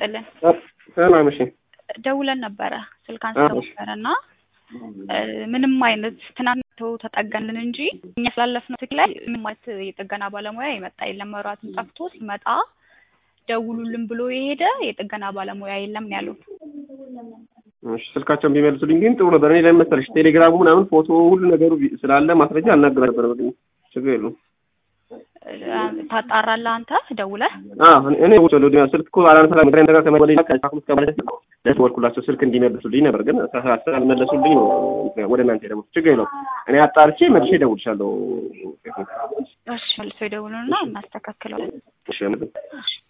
ይስጥልን። ሰላም እሺ። ደውለን ነበረ ስልክ አንስተው እሺ። ነበረ እና ምንም አይነት ትናንት ተጠገንን እንጂ እኛ ስላለፍነው ትክ ላይ ምንም አይነት የጥገና ባለሙያ የመጣ የለም። መብራቱን ጠፍቶ ሲመጣ ደውሉልን ብሎ የሄደ የጥገና ባለሙያ የለም ነው ያሉት። እሺ ስልካቸውን ቢመልሱልኝ ግን ጥሩ ነበር። እኔ ለምን መሰለሽ ቴሌግራሙ ምናምን ፎቶ ሁሉ ነገሩ ቢ- ስላለ ማስረጃ አልናገር ነበር። በግኝ ችግር የለውም። ታጣራለህ አንተ ደውለህ አዎ እኔ- እኔ ውጭ ወደ ስልክ እኮ አላነሳ ምክንያት ነገር ከመበለ ከሳኩት ከማለት ደወልኩላቸው ስልክ እንዲመልሱልኝ ነበር፣ ግን ሳ- ስላልመለሱልኝ ነው ወደ እናንተ ደግሞ ችግር የለውም። እኔ አጣርቼ መልሼ እደውልልሻለሁ። እሺ መልሶ ይደውሉና እናስተካክለዋለን። እሺ